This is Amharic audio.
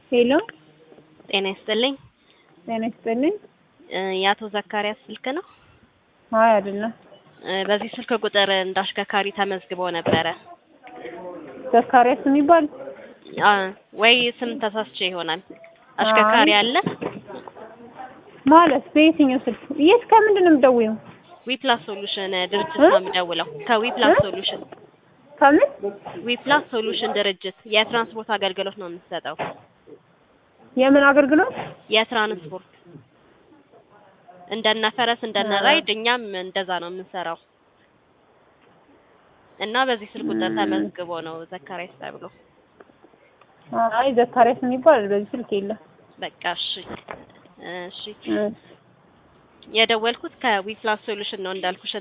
ሄሎ ጤና ይስጥልኝ። ጤና ይስጥልኝ። እ የአቶ ዘካሪያስ ስልክ ነው? አይ አይደለም። እ በዚህ ስልክ ቁጥር እንደ አሽከርካሪ ተመዝግቦ ነበረ። ዘካሪያስ የሚባል አ ወይ ስም ተሳስቼ ይሆናል። አሽከርካሪ አይ። አለ? ማለት በየትኛው ስልክ? የት ከምንድን ነው የምትደውይው? ዊፕላስ ሶሉሽን ድርጅት እ? ነው የምደውለው። ከዊፕላስ እ? ሶሉሽን ከምን? ዊፕላስ ሶሉሽን ድርጅት የትራንስፖርት አገልግሎት ነው የምትሰጠው። የምን አገልግሎት? የትራንስፖርት እንደነ ፈረስ እንደነ እ። ራይድ እኛም እንደዛ ነው የምንሰራው እና በዚህ ስልክ ቁጥር እ። ተመዝግቦ ነው ዘካሪያስ ተብሎ። አይ ዘካሪያስ የሚባል በዚህ ስልክ የለም። በቃ እሺ እሺ እ። የደወልኩት ከዊፕላስ ሶሉሽን ነው እንዳልኩሽ